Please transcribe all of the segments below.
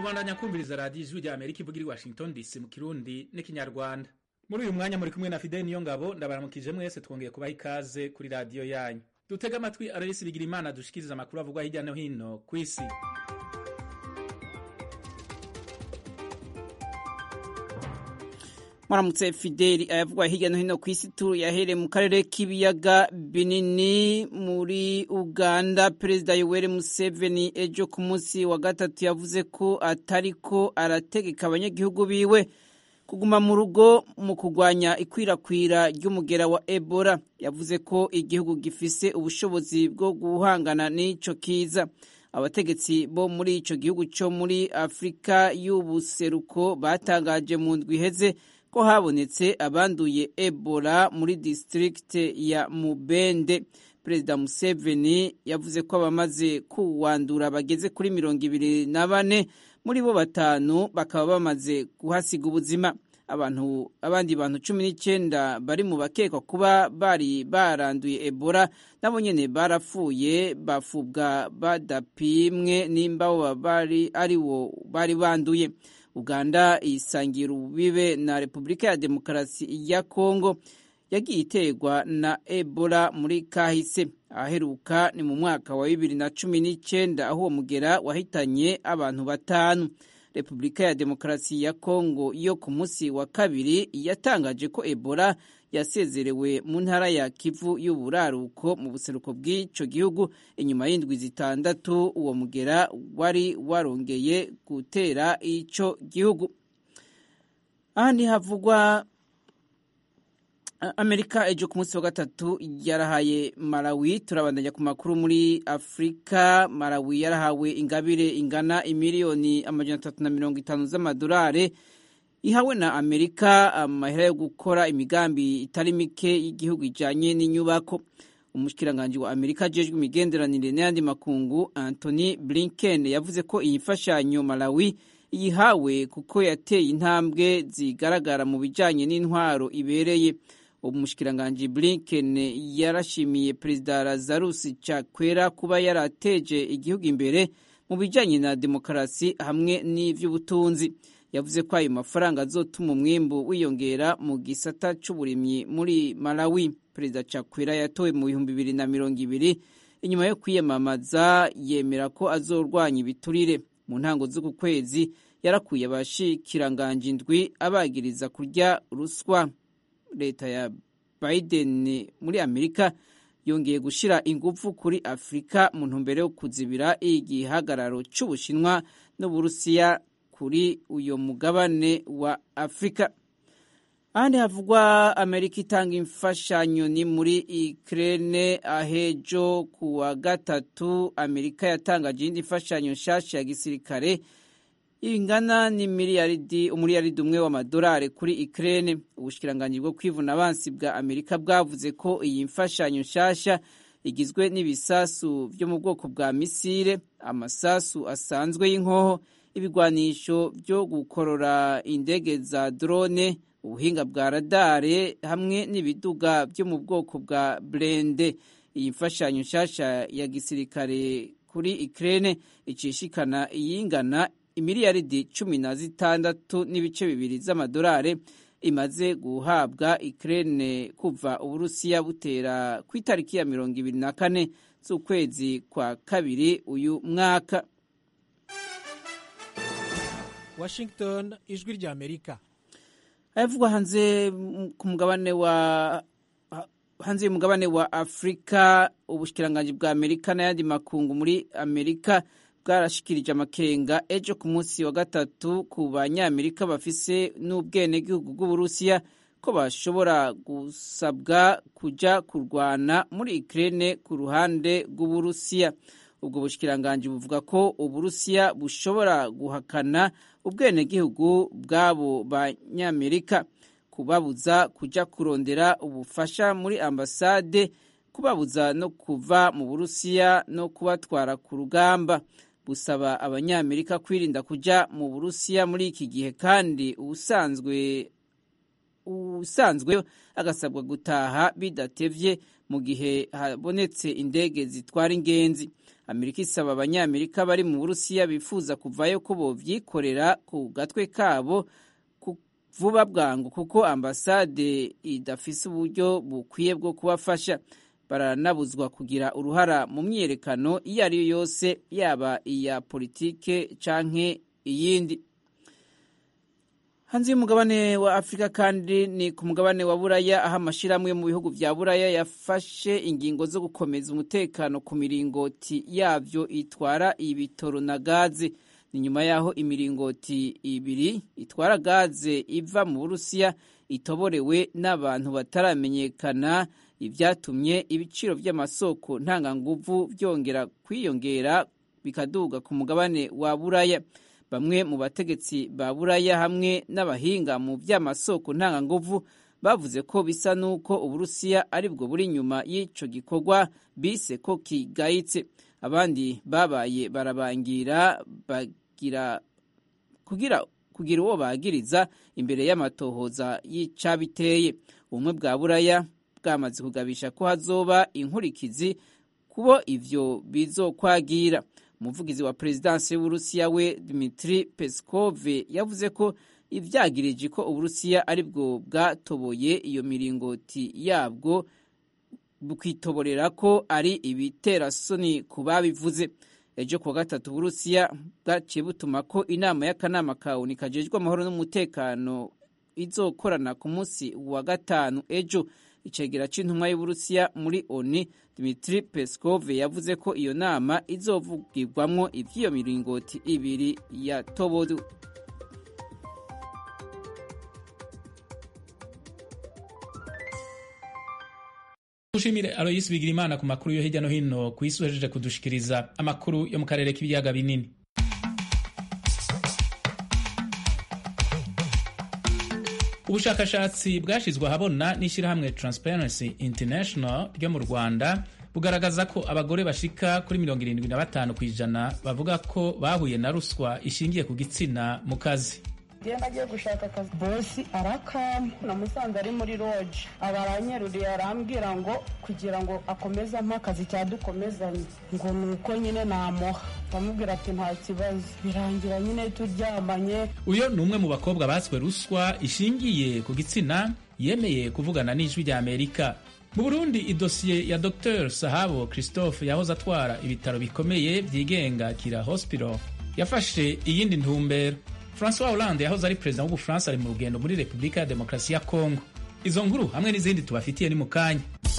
kubandanya kumviriza radiyo ijwi rya amerika ivugira i washington dc mu kirundi n'ikinyarwanda muri uyu mwanya muri kumwe na fideli niyo ngabo ndabaramukije mwese twongeye kubaha ikaze kuri radiyo yanyu dutega amatwi ararisi bigira imana dushikiriza amakuru avugwa hirya no hino ku isi mwaramutse fideli ayavugwa hirya no hino ku isi turu yahereye mu karere k'ibiyaga binini muri uganda perezida yoweri museveni ejo ku munsi wa gatatu yavuze ko atariko arategeka abanyagihugu biwe kuguma mu rugo mu kurwanya ikwirakwira ry'umugera wa ebola yavuze ko igihugu gifise ubushobozi bwo guhangana n'ico kiza abategetsi bo muri ico gihugu co muri afurika y'ubuseruko batangaje mu ndwi iheze ko habonetse abanduye ebola muri district ya mubende perezida museveni yavuze ko abamaze kuwandura bageze kuri mirongo ibiri na bane muri bo batanu bakaba bamaze kuhasiga ubuzima abantu abandi bantu cumi n'icyenda bari mu bakekwa kuba bari baranduye ebola nabo nyene barapfuye bafubwa badapimwe nimba bo bari ari wo bari banduye uganda isangira ububibe na repubulika ya demokarasi ya kongo yagiye iterwa na ebola muri kahise aheruka ni mu mwaka wa bibiri na cumi n'icyenda aho uwo mugera wahitanye abantu batanu repubulika ya demokarasi ya kongo yo ku munsi wa kabiri yatangaje ko ebola yasezerewe mu ntara ya kivu y'uburaruko mu buseruko bw'icyo gihugu inyuma y'indwi zitandatu uwo mugera wari warongeye gutera icyo gihugu aha ntihavugwa amerika ejo ku munsi wa gatatu yarahaye malawi turabandanya ku makuru muri afurika malawi yarahawe ingabire ingana imiliyoni amajana atatu na mirongo itanu z'amadolari ihawe na amerika amahera yo gukora imigambi itari mike y'igihugu ijanye n'inyubako umushikiranganji wa amerika ajejwe imigenderanire n'ayandi makungu anthony blinken yavuze ko iyi mfashanyo malawi yihawe kuko yateye intambwe zigaragara mu bijanye n'intwaro ibereye umushikiranganji blinken yarashimiye perezida lazarus chakwera kuba yarateje igihugu imbere mu bijanye na demokarasi hamwe n'ivy'ubutunzi yavuze ko ayo mafaranga azotuma umwimbu wiyongera mu gisata c'uburimyi muri malawi perezida chakwera yatowe mu bihumbi bibiri na mirongo ibiri inyuma yo kwiyamamaza yemera ko azorwanya ibiturire mu ntango z'uku kwezi yarakuye abashikiranganji indwi abagiriza kurya ruswa leta ya biden muri amerika yongeye gushyira ingufu kuri afurika mu ntumbero yo kuzibira igihagararo cy'ubushinwa n'uburusiya kuri uyo mugabane wa afurika ahandi havugwa amerika itanga imfashanyo ni muri ikirere ahejo ku wa gatatu amerika yatangaje iyindi mfashanyo nshyashya ya gisirikare ingana ni miliyaridi umuriyaridi umwe w'amadolari kuri ikirere ubushikiranganji bwo kwivuna abansi bwa amerika bwavuze ko iyi mfashanyo nshyashya igizwe n'ibisasu byo mu bwoko bwa misile amasasu asanzwe y'inkoho ibigwanisho byo gukorora indege za drone ubuhinga bwa radare hamwe n'ibiduga byo mu bwoko bwa burende iyi mfashanyo nshyashya ya gisirikare kuri ikirere icishikana iyingana imiliyaridi cumi na zitandatu n'ibice bibiri z'amadolari imaze guhabwa ikirere kuva uburusiya butera ku itariki ya mirongo ibiri na kane z'ukwezi kwa kabiri uyu mwaka washington ijwi rya amerika ayavugwa hanze ku mugabane wa hanze y'umugabane wa afurika ubushikiranganji bwa amerika n'ayandi makungu muri amerika bwarashikirije amakenga ejo ku munsi wa gatatu ku banyamerika bafise n'ubwenegihugu bw'uburusiya ko bashobora gusabwa kuja kurwana muri ikirere ku ruhande rw'uburusiya ubwo bushikiranganji buvuga ko uburusiya bushobora guhakana ubwenegihugu bw'abo banyamerika kubabuza kuja kurondera ubufasha muri ambasade kubabuza no kuva mu burusiya no kubatwara ku rugamba busaba abanyamerika kwirinda kuja mu burusiya muri iki gihe kandi ubusanzwe usanzwe agasabwa gutaha bidatevye mu gihe habonetse indege zitwara ingenzi amerika isaba abanyamerika bari mu burusiya bifuza kuvayo ko bovyikorera ku gatwe kabo vuba bwangu kuko ambasade idafise uburyo bukwiye bwo kubafasha baranabuzwa kugira uruhara mu myiyerekano iyo ari yo yose yaba iya politike canke iyindi hanze y'umugabane wa afurika kandi ni ku mugabane wa buraya aho amashyirahamwe mu bihugu vya buraya yafashe ingingo zo gukomeza umutekano ku miringoti yavyo itwara ibitoro na gaze ni nyuma y'aho imiringoti ibiri itwara gaze iva mu burusiya itoborewe n'abantu bataramenyekana ibyatumye ibiciro by'amasoko ntanganguvu byongera kwiyongera bikaduga ku mugabane wa buraya bamwe mu bategetsi ba buraya hamwe n'abahinga mu by'amasoko ntanganguvu bavuze ko bisa n'uko uburusiya ari bwo buri inyuma y'icyo gikorwa bise ko kigayitse abandi babaye barabangira bagira kugira kugira uwo bagiriza imbere y'amatohoza y'icabiteye ubumwe bwa buraya bwamaze kugabisha ko hazoba inkurikizi kubo ivyo bizokwagira umuvugizi wa perezidansi y'uburusiya we Dmitri Peskov yavuze ko ivyagirije ko uburusiya ari bwo bwatoboye iyo miringoti yabwo bukitoborera ko ari ibiterasoni ku babivuze ejo kuwa gatatu uburusiya bwaciye butuma ko inama y'akanama ka oni kajejwe amahoro n'umutekano izokorana ku munsi wa gatanu ejo icegera c'intumwa y'uburusiya muri oni Dmitri Peskov yavuze ko iyo nama izovugirwamwo ivy'iyo miringoti ibiri ya tobodu Ushimire Aloysi Bigirimana ku makuru yo hirya no hino ku isi uhejeje kudushikiriza amakuru yo mu karere k'ibiyaga binini. Ubushakashatsi bwashizwe ahabona n'ishyirahamwe Transparency International ryo mu Rwanda bugaragaza ko abagore bashika kuri mirongo irindwi na batanu ku ijana bavuga ko bahuye na ruswa ishingiye ku gitsina mu kazi. iyo nagiye gushaka akazi bosi arakama namusanze ari muri roje aba aranyeruriye arambwira ngo kugira ngo akomeze ampe akazi cyadukomezanye ngo ni uko nyine namuha bamubwira ati nta kibazo birangira nyine turyamanye uyo ni umwe mu bakobwa batswe ruswa ishingiye ku gitsina yemeye kuvugana n'ijwi rya amerika mu burundi idosiye ya dr sahabo christophe yahoze atwara ibitaro bikomeye byigenga kira hospital yafashe iyindi ntumbero François Hollande yahoze ari perezida w'Ubufaransa ari mu rugendo muri Repubulika ya Demokarasi ya Kongo. Izo nkuru hamwe n'izindi tubafitiye ni mu kanya.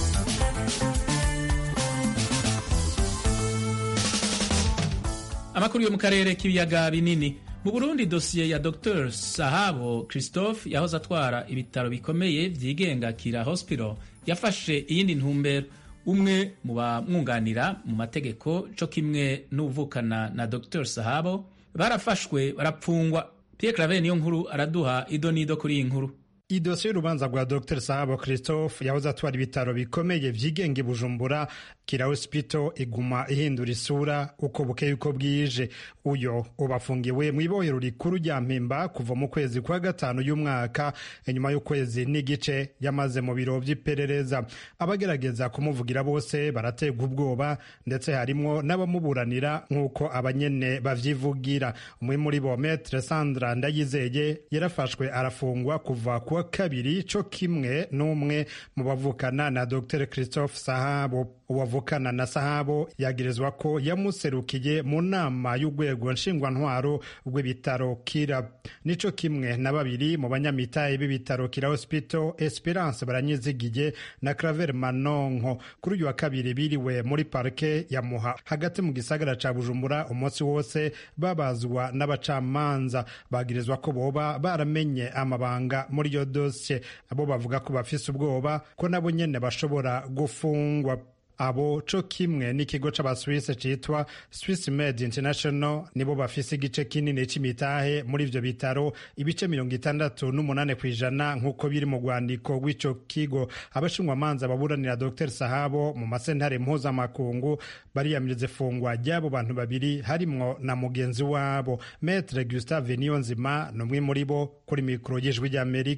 Amakuru yo mu karere k'ibiyaga binini. Mu Burundi dosiye ya Dr Sahabo Christophe yahoze atwara ibitaro bikomeye byigenga Kira Hospital yafashe iyindi ntumbero. Umwe mu bamwunganira mu mategeko co kimwe n'uvukana na Dr Sahabo barafashwe barapfungwa Pierre Claver niyo nkuru araduha ido nido kuri iyi nkuru idosiye y'urubanza rwa dr sahabo christophe yahoze atwara ibitaro bikomeye byigenga i bujumbura kira hospital iguma ihindura isura uko bukeye uko bwije uyo ubafungiwe mu ibohero rikuru rya mpimba kuva mu kwezi kwa gatanu y'umwaka inyuma y'ukwezi n'igice yamaze mu biro by'iperereza abagerageza kumuvugira bose barategwa ubwoba ndetse harimwo n'abamuburanira nk'uko abanyene bavyivugira umwe muri bo metre sandra ndayizeye yarafashwe arafungwa kuva kuwa kabiri co kimwe n'umwe mu bavukana na dr christophe sahabo uwavukana na sahabo yagirizwa ko yamuserukiye mu nama y'urwego nshingwantwaro rw'ibitaro kira nico kimwe na babiri mu banyamitahe b'ibitaro kira hospital esperance baranyizigiye na claver manonko kuri uyu wa kabiri biriwe muri parke ya muha hagati mu gisagara ca bujumbura umunsi wose babazwa n'abacamanza bagirizwa ko boba baramenye amabanga muri iyo dosiye abo bavuga ko bafise ubwoba ko nabo nyene bashobora gufungwa abo co kimwe n'ikigo c'abaswisse citwa Swiss Med International nibo bafise igice kinini c'imitahe muri ivyo bitaro ibice mirongo itandatu n'umunane kw'ijana nk'uko biri mu rwandiko rw'ico kigo abashinjwamanza baburanira Dr Sahabo mu masentare mpuzamakungu bariyamiriza ifungwa ry'abo bantu babiri harimwo na mugenzi wabo Maître Gustave Niyonzima ni umwe muri bo kuri mikoro y'ijwi ry'Amerika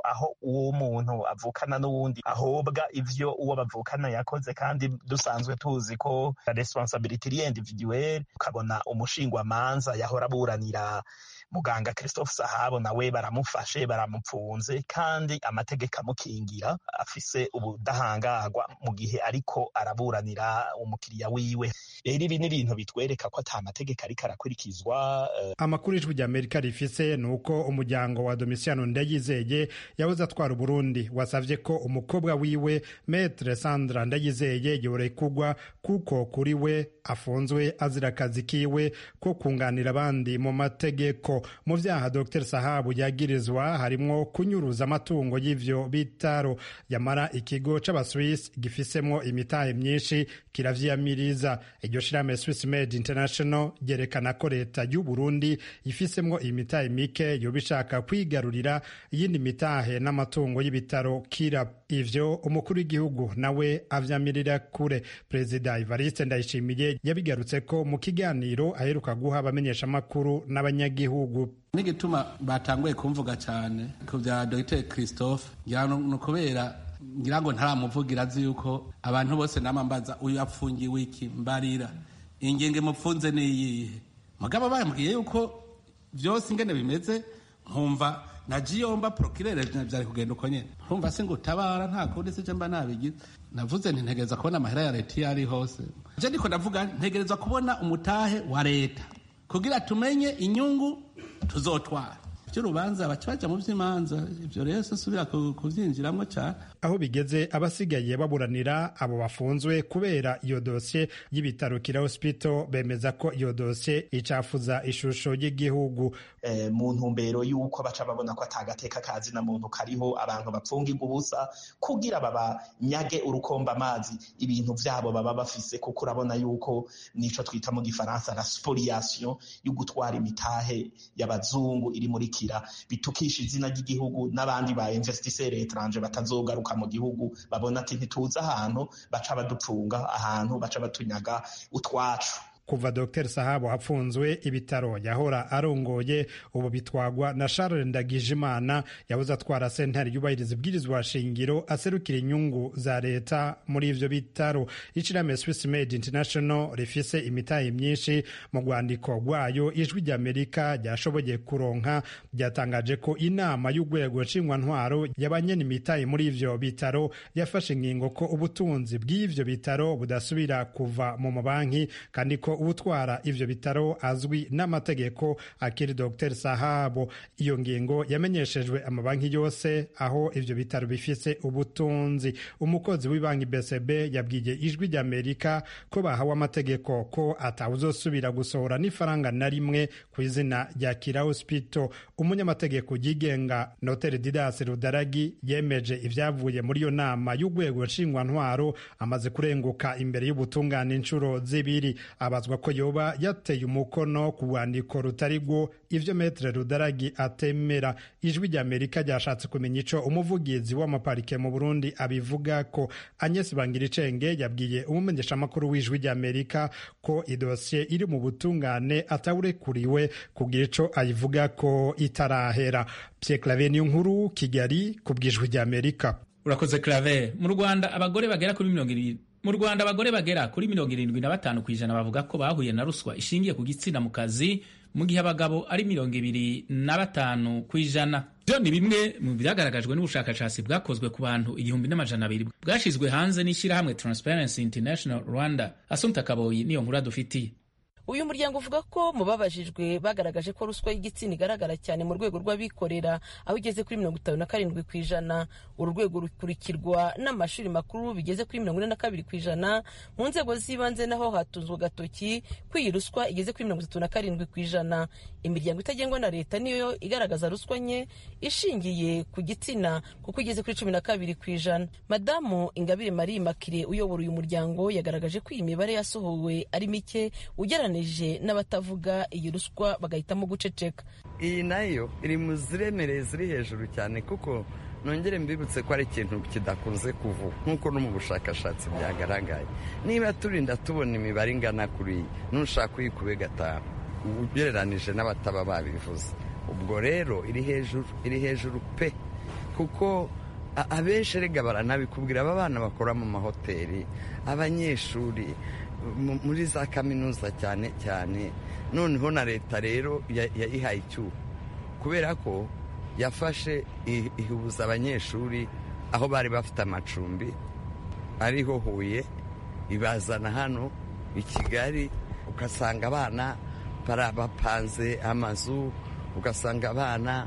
aho uwo muntu avukana n'uwundi ahobwa ivyo uwo bavukana yakoze kandi dusanzwe tuzi ko responsabilité iri individuelle ukabona umushingwamanza yahora aburanira muganga christophe sahabo nawe baramufashe baramupfunze kandi amategeko amukingira afise ubudahangarwa mu gihe ariko araburanira umukiriya wiwe rero ibi ni ibintu bitwereka ko ata mategeko ariko arakurikizwa uh... amakuru ijwi rya amerika rifise ni uko umuryango wa domisiano ndayizeye yahoze atwara uburundi wasavye ko umukobwa wiwe metre sandra ndayizeye yorekugwa kuko kuri we afunzwe azira akazi kiwe ko kunganira abandi mu mategeko mu vyaha dr sahabu yagirizwa harimwo kunyuruza amatungo y'ivyo bitaro yamara ikigo c'abaswiss gifisemwo imitahe myinshi kiravyiyamiriza iryo shirahamwe swiss made international ryerekana ko leta y'u burundi ifisemwo imitahe mike yoba ishaka kwigarurira iyindi mitahe n'amatungo y'ibitaro kira ivyo umukuru w'igihugu nawe avyamirira kure perezida ivariste ndayishimiye yabigarutse ko mu kiganiro aheruka guha abamenyeshamakuru n'abanyagihugu n'igituma batanguye kumvuga cyane ku bya dr christophe ngira ni ukubera ngira ngo ntaramuvugira azi yuko abantu bose namambaza uyu apfungiwe iki mbarira ingingo imupfunze ni iyihe mugabo bambwiye yuko byose ingene bimeze nkumva na jiyomba prokirere byari kugenda uko nyene nkumva si ngo utabara nta kundi sije mba nabigize navuze nti ntegereza kubona amahera ya leta iyo ari hose je ndiko ndavuga ntegereza kubona umutahe wa leta kugira tumenye inyungu tuzotwara by'urubanza baca baja mu vy'imanza ivyo rero sinsubira kuvyinjiramwo cane aho bigeze abasigaye baburanira abo bafunzwe kubera iyo dosiye y'ibitaro kira hospital bemeza ko iyo dosiye icafuza ishusho y'igihugu eh, mu ntumbero y'uko baca babona ko atagateka kazi na muntu kariho abantu bapfungirwa ubusa kugira babanyage urukomba amazi ibintu vyabo baba bafise kuko urabona yuko nico twita mu gifaransa la spoliation yo gutwara imitahe y'abazungu iri muri kira bitukisha izina ry'igihugu n'abandi ba investisseur étranger batazogaruka mu gihugu babona ati ntituzi ahantu baca badupfunga ahantu baca batunyaga utwacu kuva dr sahabo apfunzwe ibitaro yahora arongoye ubu bitwagwa na charles ndagijimana yabuze atwara sentare yubahiriza ibwirizwa shingiro aserukira inyungu za leta muri ivyo bitaro ishirahamwe swiss made international rifise imitahe myinshi mu rwandiko rwayo ijwi ry'amerika ryashoboye kuronka ryatangaje ko inama y'urwego nshingwantwaro y'abanyene imitahe muri ivyo bitaro yafashe ingingo ko ubutunzi bw'ivyo bitaro budasubira kuva mu mabanki kandi ko utwara ivyo bitaro azwi n'amategeko akiri Dr Sahabo. Iyo ngingo yamenyeshejwe amabanki yose aho ivyo bitaro bifise ubutunzi. Umukozi w'ibanki BCB yabwiye ijwi ry'Amerika ko bahawe amategeko ko atawuzosubira gusohora n'ifaranga na rimwe ku izina rya Kira Hospital. Umunyamategeko yigenga Notere Didas Rudaragi yemeje ivyavuye muri iyo nama y'urwego nshingwantwaro amaze kurenguka imbere y'ubutungane inshuro zibiri abazwa ko yoba yateye umukono ku rwandiko rutari rwo ivyo metre rudaragi atemera ijwi rya amerika ryashatse kumenya ico umuvugizi w'amaparike mu burundi abivuga ko agnes bangiricenge yabwiye umumenyeshamakuru w'ijwi rya amerika ko idosiye iri mu butungane atawurekuriwe kugira ico ayivuga ko itarahera pye clave niyo nkuru kigali ku bw'ijwi rya amerika urakoze clave mu rwanda abagore bagera kuri mirongo irindwi mu rwanda abagore bagera kuri mirongo irindwi na batanu ku ijana bavuga ko bahuye na ruswa ishingiye ku gitsina mu kazi mu gihe abagabo ari mirongo ibiri na batanu ku ijana byo ni bimwe mu byagaragajwe n'ubushakashatsi bwakozwe ku bantu igihumbi n'amajana abiri bwashyizwe hanze n'ishyirahamwe transparency international rwanda asunta kaboyi niyo nkuru adufitiye uyu muryango uvuga ko mu babajijwe bagaragaje ko ruswa y'igitsina igaragara cyane mu rwego rw'abikorera aho igeze kuri mirongo itanu na karindwi ku ijana uru rwego rukurikirwa n'amashuri makuru bigeze kuri mirongo ine na kabiri ku ijana mu nzego z'ibanze naho hatunzwe agatoki ko iyi ruswa igeze kuri mirongo itatu na karindwi ku ijana imiryango itagengwa na leta niyo igaragaza ruswa nke ishingiye ku gitsina kuko igeze kuri cumi na kabiri ku ijana madamu ingabire marie makire uyobora uyu muryango yagaragaje ko iyi mibare yasohowe ari mike ugereranyije n'abatavuga iyi ruswa bagahitamo guceceka iyi nayo iri mu ziremereye ziri hejuru cyane kuko nongere mbibutse ko ari ikintu kidakunze kuvuga nk'uko no mu bushakashatsi byagaragaye niba turinda tubona imibare ingana kuri iyi nushaka uyikube gatanu ugereranije n'abataba babivuze ubwo rero iri hejuru iri hejuru pe ku kuko abenshi rega baranabikubwira aba bana bakora mu mahoteli abanyeshuri muri za kaminuza cyane cyane noneho na leta rero yayihaye icyuho kubera ko yafashe ihuza abanyeshuri aho bari bafite amacumbi ariho huye ibazana hano i kigali ugasanga abana bapanze amazu ugasanga abana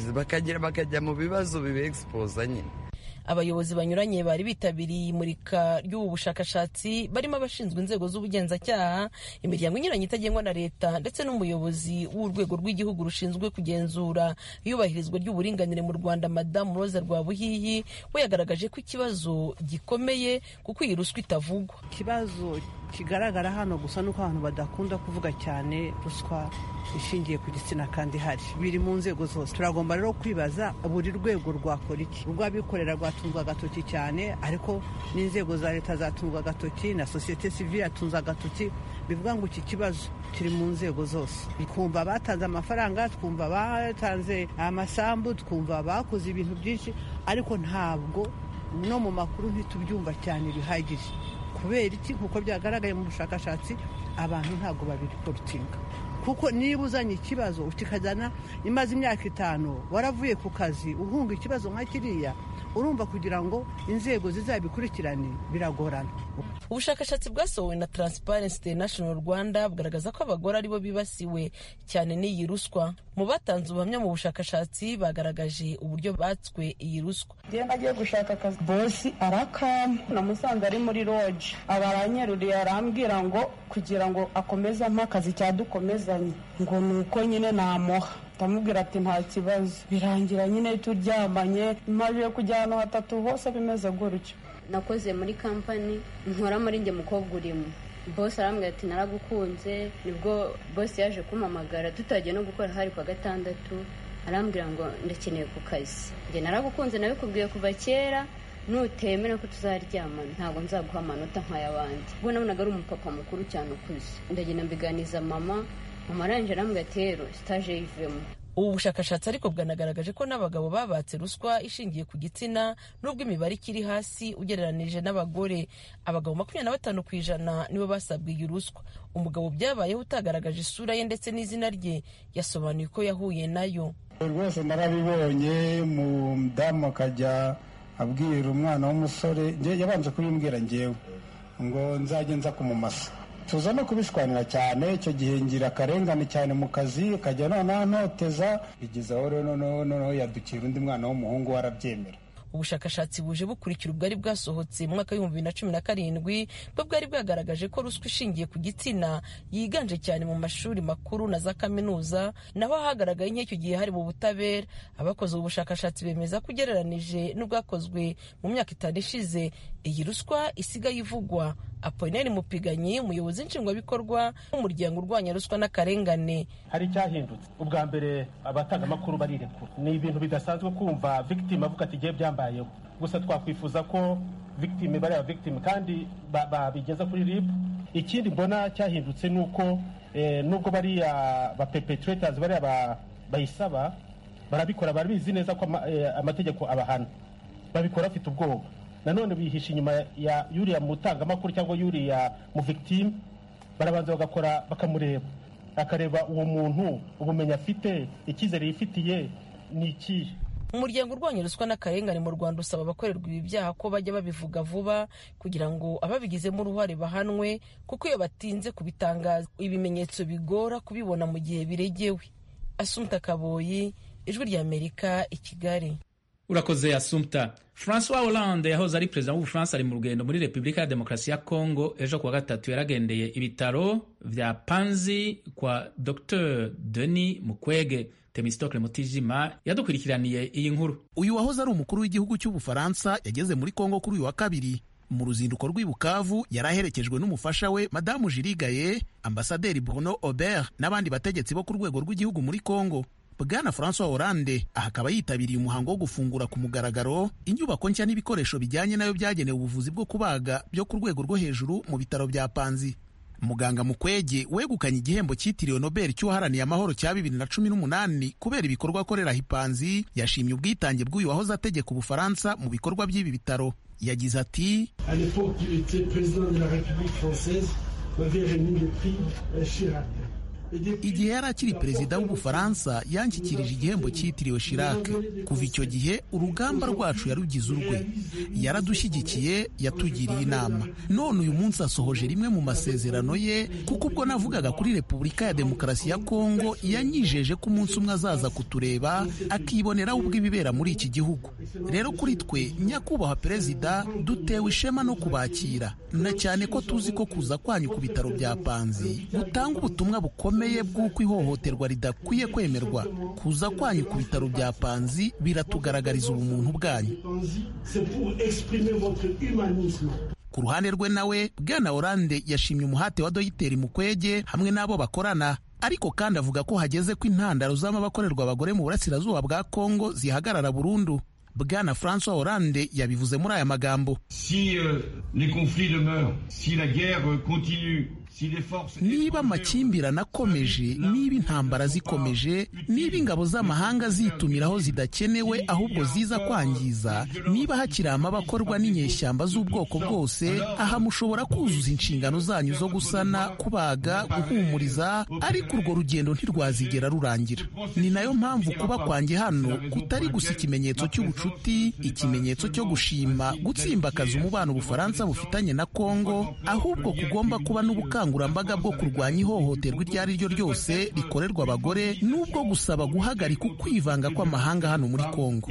bakajya mu bibazo bibegispose nyine abayobozi banyuranye bari bitabiriye imurika ry'ubu bushakashatsi barimo abashinzwe inzego z'ubugenzacyaha imiryango inyuranye itagengwa na leta ndetse n'umuyobozi w'urwego rw'igihugu rushinzwe kugenzura iyubahirizwa ry'uburinganire mu rwanda madamu roza rwabuhihi we yagaragaje ko ikibazo gikomeye kuko iyi ruswa itavugwa ikibazo kigaragara hano gusa nuko abantu badakunda kuvuga cyane ruswa ishingiye ku gitsina kandi hari biri mu nzego zose turagomba rero kwibaza buri rwego rwakora iki urw'abikorera rwatunzwe agatoki cyane ariko n'inzego za leta zatunzwe agatoki na sosiyete sivile yatunze agatoki bivuga ngo iki kibazo kiri mu nzego zose twumva batanze amafaranga twumva batanze amasambu twumva bakoze ibintu byinshi ariko ntabwo no mu makuru ntitubyumva cyane bihagije kubera iki nk'uko byagaragaye mu bushakashatsi abantu ntabwo babiriporutinga kuko niba uzanye ikibazo ukikajyana imaze imyaka itanu waravuye ku kazi uhunga ikibazo nka kiriya urumva kugira ngo inzego zizabikurikirane biragorana ubushakashatsi bwasohowe na Transparency International Rwanda bugaragaza ko abagore aribo bibasiwe cyane n'iyi ruswa mu batanze ubuhamya mu bushakashatsi bagaragaje uburyo batswe iyi ruswa iyo nagiye gushaka akazi bosi arakama namusanze ari muri roje aba aranyeruriye arambwira ngo kugira ngo akomeze ampa akazi cyadukomezanye ngo ni uko nyine namuha ndamubwira ati nta kibazo birangira nyine turyamanye imaze yo kujya ahantu hatatu hose bimeze gutyo nakoze muri kampani nkora muri njye mukobwa urimo bose arambwira ati naragukunze nibwo bose yaje kumpamagara tutagiye no gukora hari kwa gatandatu arambwira ngo ndakeneye ku kazi njye naragukunze nabikubwiye kuva kera nutemera ko tuzaryamana ntabwo nzaguha amanota nk'ay'abandi ubwo nabonaga ari umupapa mukuru cyane ukuze ndagenda mbiganiza mama mama arangije arambwira ati rero sitaje yivemo ubu bushakashatsi ariko bwanagaragaje ko n'abagabo babatse ruswa ishingiye ku gitsina nubwo imibare ikiri hasi ugereranije n'abagore abagabo makumyabiri na batanu ku ijana nibo basabwe iyi ruswa umugabo byabayeho utagaragaje isura ye ndetse n'izina rye yasobanuye ko yahuye nayo rwose narabibonye umudamu akajya abwira umwana w'umusore yabanje kubimbwira ngewe ngo nzajye nza kumumasa tuza no kubishwanira cyane icyo gihe ngira akarengane cyane mu kazi ukajya noneho ntoteza bigeze aho rero noneho yadukira undi mwana w'umuhungu warabyemera ubushakashatsi buje bukurikira ubwari bwasohotse mu mwaka w'ibihumbi bibiri na cumi na karindwi bwo bwari bwagaragaje ko ruswa ishingiye ku gitsina yiganje cyane mu mashuri makuru na za kaminuza naho hagaragaye nk'icyo gihe hari mu butabera abakoze ubu bushakashatsi bemeza ko ugereranije n'ubwakozwe mu myaka itanu ishize iyi ruswa isigaye ivugwa apolinari mupiganyi umuyobozi nshingwabikorwa w'umuryango urwanya ruswa n'akarengane hari icyahindutse ubwa mbere abatangamakuru barirekura ni ibintu bidasanzwe kumva victime avuga ati igihe byambayeho gusa twakwifuza ko victime bariya victime kandi babigeza kuri rib ikindi mbona cyahindutse ni uko nubwo bariya ba perpetrators bariya bayisaba barabikora barabizi neza ko amategeko abahana babikora bafite ubwoba nanone bihisha inyuma ya yuriya mutangamakuru cyangwa yuriya mu victime barabanza bagakora bakamureba akareba uwo muntu ubumenyi afite icyizere yifitiye ni ikihe umuryango urwanya ruswa n'akarengane mu rwanda usaba abakorerwa ibi byaha ko bajya babivuga vuba kugira ngo ababigizemo uruhare bahanwe kuko iyo batinze kubitangaza ibimenyetso bigora kubibona mu gihe biregewe asumta kaboyi ijwi ry'amerika i kigali urakoze asumta francois hollande yahoze ari perezida w'ubufaransa ari mu rugendo muri repubulika ya demokarasi ya congo ejo kuwa gatatu yaragendeye ibitaro vya panzi kwa dr denis mukwege temistokle mutijima yadukurikiraniye iyi nkuru uyu wahoze ari umukuru w'igihugu cy'ubufaransa yageze muri congo kuri uyu wa kabiri mu ruzinduko rw'i bukavu yari aherekejwe n'umufasha we madamu jirigaye ambasaderi bruno aubert n'abandi bategetsi bo ku rwego rw'igihugu muri congo bwana francois hollande aha akaba yitabiriye umuhango wo gufungura ku mugaragaro inyubako nshya n'ibikoresho bijyanye nayo byagenewe ubuvuzi bwo kubaga byo ku rwego rwo hejuru mu bitaro bya panzi muganga mukwege wegukanye igihembo cyitiriwe nobel cy'uwaharaniye amahoro cya bibiri na cumi n'umunani kubera ibikorwa akorera hipanzi yashimye ubwitange bw'uyu wahoze ategeka ubufaransa mu bikorwa by'ibi bitaro yagize ati igihe yari akiri perezida w'ubufaransa yanshyikirije igihembo cyitiriwe Chirac kuva icyo gihe urugamba rwacu yarugize urwe yaradushyigikiye yatugiriye inama none uyu munsi asohoje rimwe mu masezerano ye kuko ubwo navugaga kuri repubulika ya demokarasi ya kongo yanyijeje ko umunsi umwe azaza kutureba akiboneraho ubwo ibibera muri iki gihugu rero kuri twe nyakubahwa perezida dutewe ishema no kubakira na cyane ko tuzi ko kuza kwanyu ku bitaro bya panzi gutanga ubutumwa bukomeye bw'uko ihohoterwa ridakwiye kwemerwa kuza kwanyu ku bitaro bya panzi biratugaragariza ubumuntu bwanyu ku ruhande rwe nawe bwana oranje yashimye umuhate wa dogiteri mukwege hamwe n'abo bakorana ariko kandi avuga ko hageze ko intandaro z'amabakorerwa abagore mu burasirazuba bwa kongo zihagarara burundu bwana francois hollande yabivuze muri aya magambo si, uh, les conflits demeurent, si la guerre continue niba amakimbirane akomeje niba intambara zikomeje niba ingabo z'amahanga zitumiraho zidakenewe ahubwo ziza kwangiza niba hakiri amabakorwa n'inyeshyamba z'ubwoko bwose aha mushobora kuzuza inshingano zanyu zo gusana kubaga guhumuriza ariko urwo rugendo ntirwazigera rurangira ni nayo mpamvu kuba kwanjye hano kutari gusa ikimenyetso cy'ubucuti ikimenyetso cyo gushima gutsimbakaza umubano ubufaransa bufitanye na kongo ahubwo kugomba kuba n'ubukangurambaga ubukangurambaga bwo kurwanya ihohoterwa iryo ari ryo ryose rikorerwa abagore n'ubwo gusaba guhagarika ukwivanga kw'amahanga hano muri kongo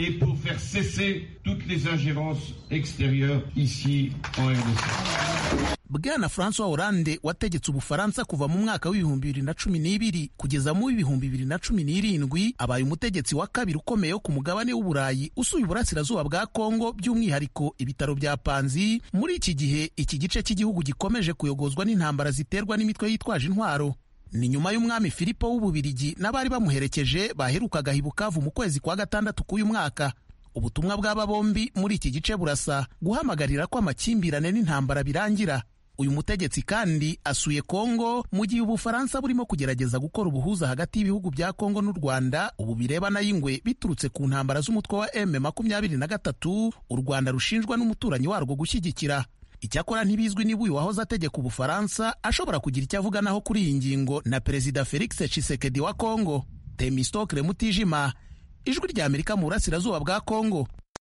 bwana francois hollande wategetse ubufaransa kuva mu mwaka w'ibihumbi bibiri na cumi n'ibiri kugeza mu w'ibihumbi bibiri na cumi n'irindwi abaye umutegetsi wa kabiri ukomeye wo ku mugabane w'uburayi usuye uburasirazuba bwa kongo by'umwihariko ibitaro bya panzi muri iki gihe iki gice cy'igihugu gikomeje kuyogozwa n'intambara ziterwa n'imitwe yitwaje intwaro ni nyuma y'umwami filipo w'ububirigi n'abari bamuherekeje baherukaga hibukavu mu kwezi kwa gatandatu k'uyu mwaka ubutumwa bw'aba bombi muri iki gice burasa guhamagarira ko amakimbirane n'intambara birangira uyu mutegetsi kandi asuye kongo mu gihe ubufaransa burimo kugerageza gukora ubuhuza hagati y'ibihugu bya kongo n'u rwanda ubu birebana y'ingwe biturutse ku ntambara z'umutwe wa m makumyabiri na gatatu u rwanda rushinjwa n'umuturanyi warwo gushyigikira icyakora ntibizwi niba uyu wahoze ategeka ubufaransa ashobora kugira icyo avuganaho kuri iyi ngingo na perezida felix tshisekedi wa kongo temistokle mutijima ijwi rya amerika mu burasirazuba bwa kongo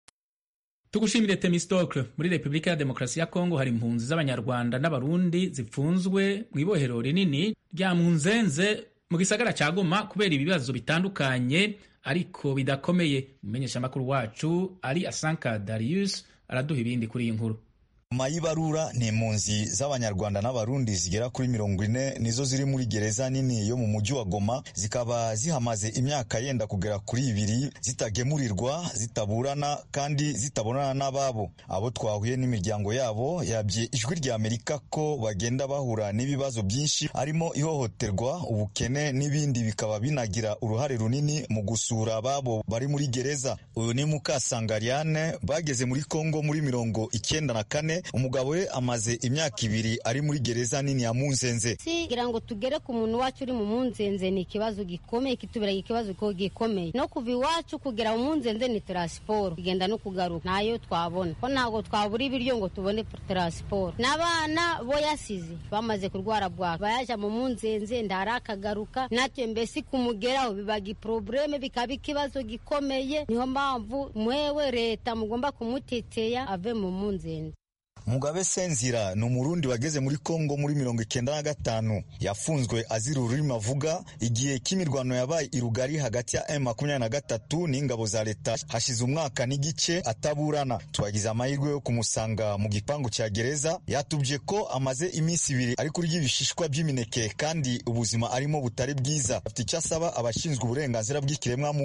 tugushimire temistokle muri repubulika ya demokarasi ya kongo hari impunzi z'abanyarwanda n'abarundi zipfunzwe mu ibohero rinini rya munzenze mu gisagara cya goma kubera ibibazo bitandukanye ariko bidakomeye umumenyeshamakuru wacu ari asanka darius araduha ibindi kuri iyi nkuru mayibarura ni impunzi z'abanyarwanda n'abarundi zigera kuri mirongo ine nizo ziri muri gereza nini yo mu mujyi wa goma zikaba zihamaze imyaka yenda kugera kuri ibiri zitagemurirwa zitaburana kandi zitabonana n'ababo abo twahuye n'imiryango yabo yabye ijwi rya amerika ko bagenda bahura n'ibibazo byinshi harimo ihohoterwa ubukene n'ibindi bikaba binagira uruhare runini mu gusura ababo bari muri gereza uyu ni mukasangariane bageze muri kongo muri mirongo icyenda na kane umugabo we amaze imyaka ibiri ari muri gereza nini ya munzenze kugira ngo tugere ku muntu wacu uri mu munzenze ni ikibazo gikomeye kitubera ikibazo gikomeye no kuva iwacu kugera mu munzenze ni taransiporo kugenda no kugaruka nayo twabona ko ntabwo twabura ibiryo ngo tubone taransiporo n'abana bo yasize bamaze kurwara bwaka bayaja mu munzenze ndara akagaruka natwe mbese kumugeraho bibaga iprobleme bikaba ikibazo gikomeye niyo mpamvu mwewe leta mugomba kumuteteya ave mu munzenze mugabe senzira ni umurundi wageze muri kongo muri mirongo icyenda na gatanu yafunzwe azira ururimi avuga igihe k'imirwano yabaye irugari hagati ya m makumyabiri na gatatu n'ingabo za leta hashize umwaka n'igice ataburana twagize amahirwe yo kumusanga mu gipangu cya gereza yatubye ko amaze iminsi ibiri ari kurya ibishishwa by'imineke kandi ubuzima arimo butari bwiza afite icyo asaba abashinzwe uburenganzira bw'ikiremwamuntu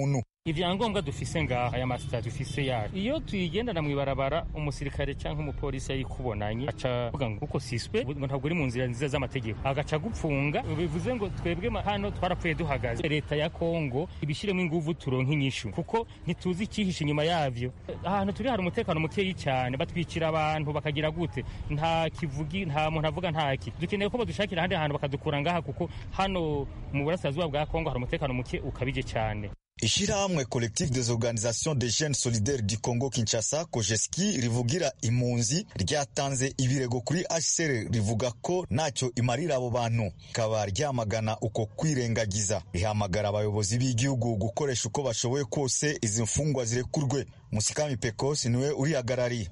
ivyangombwa dufise ngaha aya masita dufise yacu iyo tuyigendana mw'ibarabara umusirikare canke umupolisi yayikubonanye aca avuga ngo kuko siswe ngo ntabwo uri mu nzira nziza z'amategeko agaca gupfunga bivuze ngo twebwe hano twarapfuye duhagaze leta ya kongo ibishiremo inguvu turonke inyishu kuko ntituzi icyihishe inyuma yavyo ahantu turi hari umutekano mukeyi cyane batwikira abantu bakagira gute nta kivugi nta muntu avuga ntaki dukeneye ko badushakira ahandi hantu bakadukura ngaha kuko hano mu burasirazuba bwa kongo hari umutekano muke ukabije cyane ishirahamwe collectif des organisations des jeunes solidaires du congo kinshasa kojeski rivugira impunzi ryatanze ibirego kuri hcr rivuga ko ntacyo imarira abo bantu rikaba ryamagana uko kwirengagiza rihamagara abayobozi b'igihugu gukoresha uko bashoboye kose izi mfungwa zirekurwe musikami pekosi niwe urihagarariye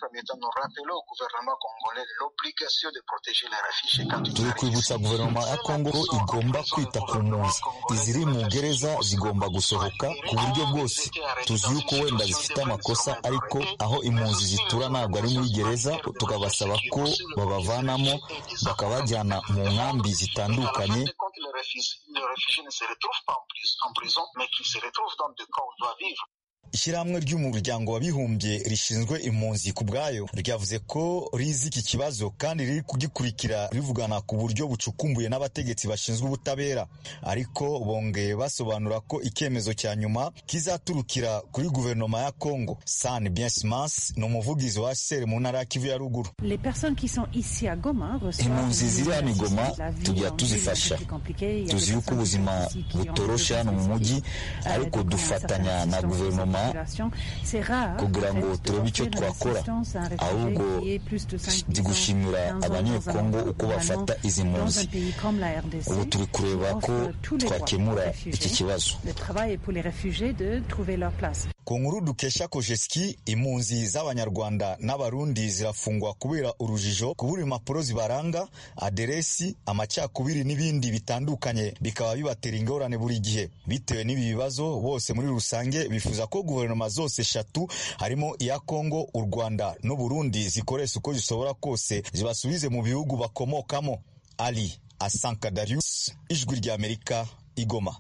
turi kwibutsa guverinoma ya kongo ko igomba kwita ku mpunzi iziri mu gereza zigomba gusohoka ku buryo bwose tuzi yuko wenda zifite amakosa ariko aho impunzi zitura ntabwo ari muri gereza tukabasaba ko babavanamo bakabajyana mu nkambi zitandukanye ishyirahamwe ry'umuryango w'abibumbye rishinzwe impunzi ku bwayo ryavuze ko rizi iki kibazo kandi riri kugikurikira rivugana ku buryo bucukumbuye n'abategetsi bashinzwe ubutabera ariko bongeye basobanura ko icyemezo cya nyuma kizaturukira kuri guverinoma ya kongo san biensimans ni umuvugizi wa sere mu ntara ya kivu ya ruguru impunzi ziri hano igoma tujya tuzifasha tuzi yuko ubuzima butoroshe hano mu mujyi ariko dufatanya na guverinoma kugira ngo turebe icyo twakora ahubwo ndi gushimira abanyekongo uko bafata izi mpunzi ubu turi kureba ko twakemura iki kibazo ku nkuru dukesha kojeski impunzi z'abanyarwanda n'abarundi zirafungwa kubera urujijo kubura impapuro zibaranga aderesi amacakubiri n'ibindi bitandukanye bikaba bibatera ingorane buri gihe bitewe n'ibi bibazo bose muri rusange bifuza ko guverinoma zose eshatu harimo iya kongo u rwanda n'uburundi zikoresha uko zishobora kose zibasubize mu bihugu bakomokamo ali asanka darius ijwi ry'amerika igoma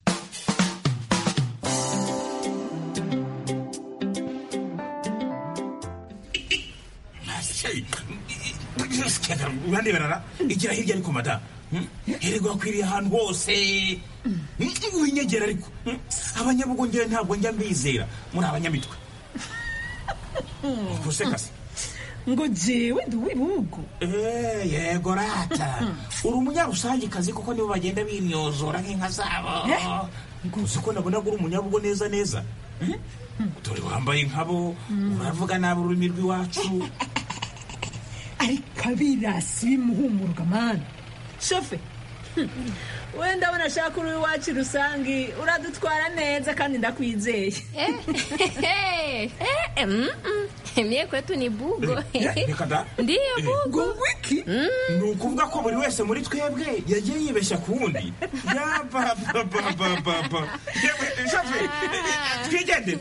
urandeberara igira hirya ariko mada hererwa akwiriye ahantu hose winyegera ariko abanyabugongera ntabwo njya mbizera muri abanyamitwe gusekase ngo jewe ndi uw'ibihugu yego rata uri umunyarusangikazi kuko nibo bagenda bimyozora nk'inka zabo uzi ko nabona uri umunyabugo neza neza dore wambaye nkabo uravuga nabi ururimi rw'iwacu ariko abirasi bimuhumuruka mani shofe wenda abona ashaka uri iwacu rusange uradutwara neza kandi ndakwizeye mie kwetu ni bugo reka da ndiyo bugo wiki ni ukuvuga ko buri wese muri twebwe yagiye yibeshya ku wundi yabababababa shofe twigendere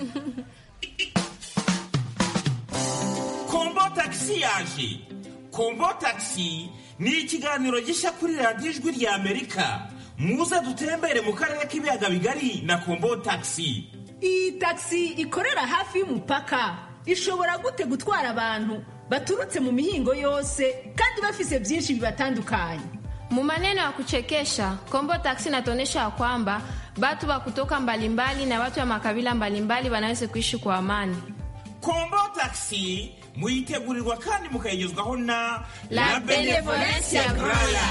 kombo tagisi yaje kombo tagisi ni ikiganiro gishya kuri radiyo ijwi rya amerika muze dutembere mu karere k'ibiyaga bigari na kombo tagisi iyi tagisi ikorera hafi y'umupaka ishobora gute gutwara abantu baturutse mu mihingo yose kandi bafise byinshi bibatandukanye Mu maneno ya kuchekesha Kombo Taxi inatuonyesha ya kwamba batu wa kutoka mbalimbali na watu wa makabila mbalimbali wanaweza kuishi kwa amani. kombo tagisi muyitegurirwa kandi mukayigezwaho na La Benevolencia Groya.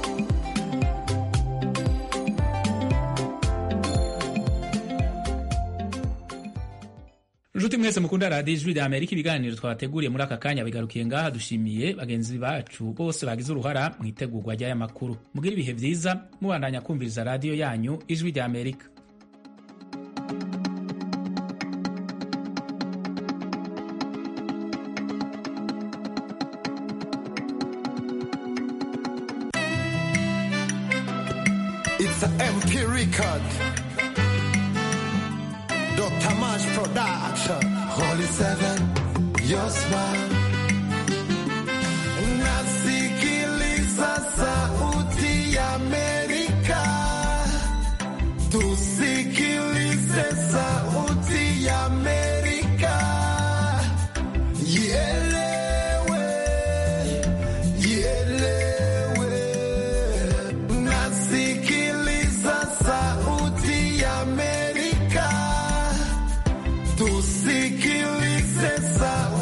nshuti mwese mukunda radiyo ijwi rya amerika ibiganiro twateguriye muri aka kanya bigarukiye ngaha dushimiye bagenzi bacu bose bagize uruhara mu itegurwa ry'aya makuru mugire ibihe byiza mubandanya kumviriza radiyo yanyu ijwi rya amerika It's a MP record. Dr. Mash Production. Holy Seven, your smile. Nasikiliza sauti ya Amerika. Tusikilize sauti Tusikilize sauti